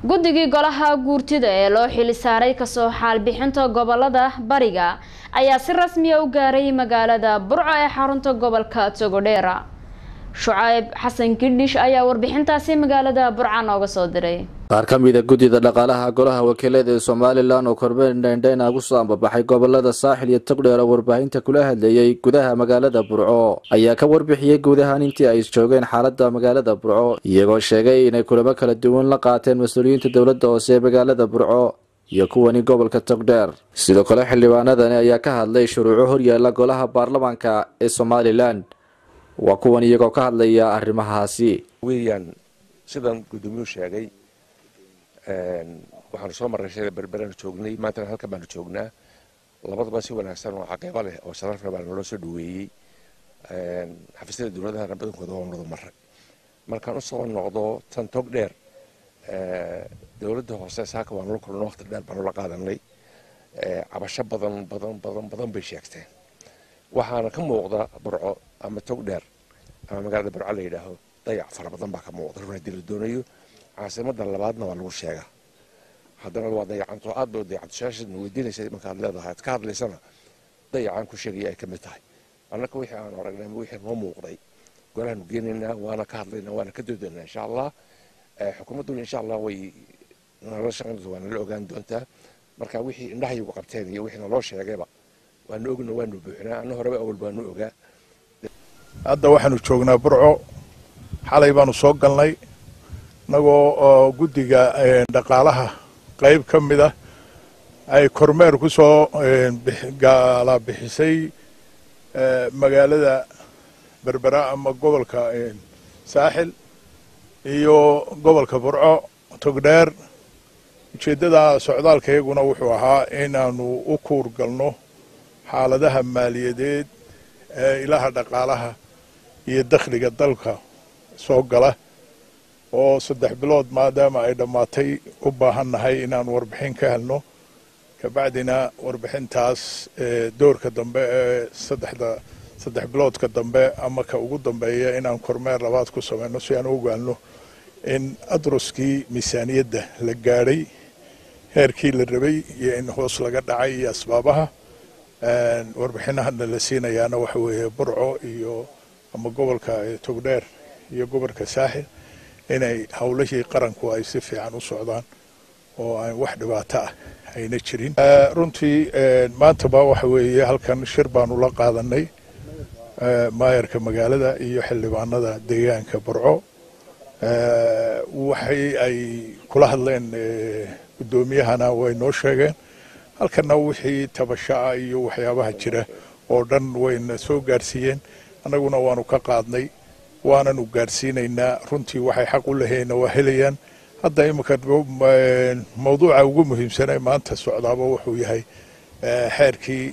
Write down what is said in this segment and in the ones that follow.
guddigii golaha guurtida ee loo xili saaray kasoo xaalbixinta gobolada bariga ayaa si rasmiya u gaaray magaalada burco ee xarunta gobolka togodheera shucayb xasan kidhish ayaa warbixintaasi magaalada burca nooga soo diray qaar ka mida guddida dhaqaalaha golaha wakiilada ee somalilan oo kormeer dheendheyn ugu soo ambabaxay gobolada saaxil iyo togdheer oo warbaahinta kula hadleeyey gudaha magaalada burco ayaa ka warbixiyey guud ahaan intii ay joogeen xaalada magaalada burco iyagoo sheegay inay kulamo kala duwan la qaateen mas-uuliyiinta dowladda hoose ee magaalada burco iyo kuwani gobolka togdheer sidoo kale xildhibaanadani ayaa ka hadlay shuruuco horyaala golaha baarlamaanka ee somalilan waa kuwan iyagoo ka hadlaya arrimahaasi weeyaan sidan guddoomiyuhu sheegay waxaanu soo marray shada berberanu joognay maantana halkan baanu joognaa labadaba si wanaagsan oo caqiibo leh oo sharafle baa naloo soo dhaweeyey xafiisyada dowladahana badankooda waa wada maray markaan usoo noqdo tan tog dheer dowladda hoose saaka waanu la kulno waqti dheer baanu la qaadanay cabasho badan badan badan badan bay sheegteen waxaana ka muuqda burco ama tog dheer ama magaalada burco la yidhaaho dayac fara badan baa ka muuqda run haddii la doonayo caasimada labaadna waa lagu sheegaa haddana waa dayacanto aad ba dayacanto shaashadna weydiinaysa markaad leedahay ad ka hadlaysana dayacaan ku sheegaya ay ka mid tahay annaka wixii aanu aragnay ama wixii noo muuqday golahaanu geenaynaa waana ka hadlaynaa waana ka doodaynaa insha allah xukuumadduna insha allah way nala shaqayn doonta waa nala ogaan doontaa marka wixii indhahayagu qabteen iyo wixii naloo sheegayba waanu ogna waanu buuxinaa anna horeba awal baanu ogaa hadda waxaanu joognaa burco xalay baanu soo galnay innagoo oo guddiga dhaqaalaha qayb ka mid ah ay kormeer ku soo gaala bixisay magaalada berbera ama gobolka saaxil iyo gobolka burco togdheer ujeeddada socdaalka iyaguna wuxuu ahaa inaanu u kuur galno xaaladaha maaliyadeed ee ilaha dhaqaalaha iyo dakhliga dalka soo gala oo saddex bilood maadaama ay dhammaatay u baahan nahay inaan warbixin ka helno kabacdina warbixintaas doorka dambe ee saddexda saddex biloodka dambe ama ka ugu dambeeya inaan kormeer labaad ku samayno si aan u ogaano in adruskii miisaaniyadda la gaadhay heerkii la rabay iyo in hoos laga dhacay iyo asbaabaha warbixinahana la siinayaana waxa weeye burco iyo ama gobolka togdheer iyo gobolka saaxil inay howlihii qaranku ay si fiican u socdaan oo aan wax dhibaato ah ayna jirin runtii maantaba waxa weeye halkan shir baanu la qaadanay maayarka magaalada iyo xildhibaanada deegaanka burco waxay ay kula hadleen guddoomiyahana way noo sheegeen halkana wixii tabashaa iyo waxyaabaha jira oo dhan wayna soo gaarsiiyeen annaguna waanu ka qaadnay waananu gaadhsiinaynaa runtii waxay xaq u lahayna waa helayaan hadda iminka mawduuca ugu muhiimsanee maanta socdaaba wuxuu yahay xeerkii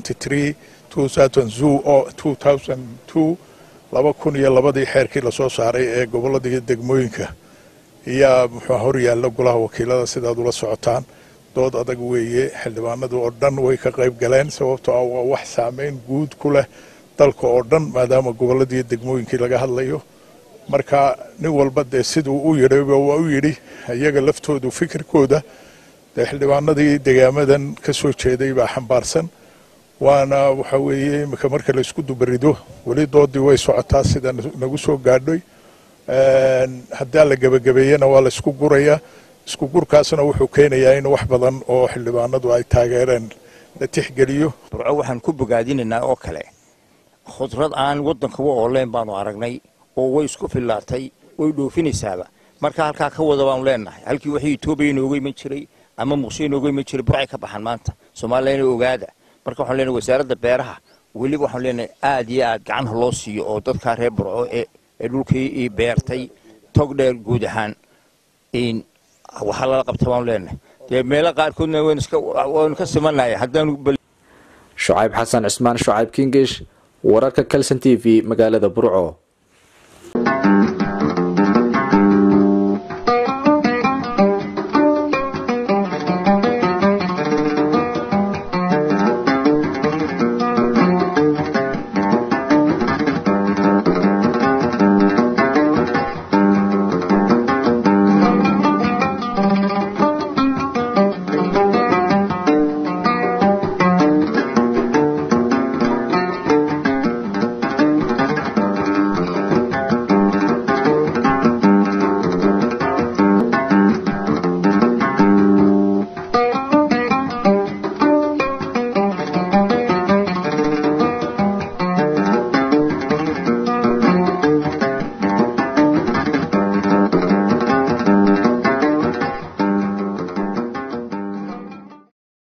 laba kun iyo labadii xeerkii lasoo saaray ee gobolada iyo degmooyinka ayaa muxuu horyaalla golaha wakiilada sidaad ula socotaan dood adag weeye xildhibaanadu oo dhan way ka qayb galeen sababtoo ah waa wax saameyn guud ku leh dalka oo dhan maadaama gobolladii degmooyinkii laga hadlayo marka nin walba dee siduu u yidhayba waa u yidhi iyaga laftoodu fikirkooda dee xildhibaanadii degaamadan ka soo jeeday baa xambaarsan waana waxa weeye iminka marka laysku dubarido weli doodii way socotaa sida nagu soo gaadhoy haddaa la gebagabeeyena waa la isku gurayaa isku gurkaasna wuxuu keenayaa in wax badan oo xildhibaanadu ay taageereen la tixgeliyo burco waxaan ku bogaadinaynaa oo kale khudrad aan waddankaba ooleyn baanu aragnay oo way isku fillaatay way dhoofinaysaaba marka halkaa ka wada baanu leenahay halkii waxii etoobiya inooga iman jiray ama muqsho inooga iman jiray burcay ka baxaan maanta soomaaliyana ogaada marka waxaan leenahay wasaaradda beeraha weliba waxaan leenahay aad iyo aad gacanha loo siiyo oo dadkaa reer burco ee dhulkii beertay tog dheer guud ahaan waxaa lala qabta baanu leenahay dee meelo qaarkoodna waynu ka simanahay haddaanu shucayb xasan cismaan shucayb kingish wararka calson t v magaalada burco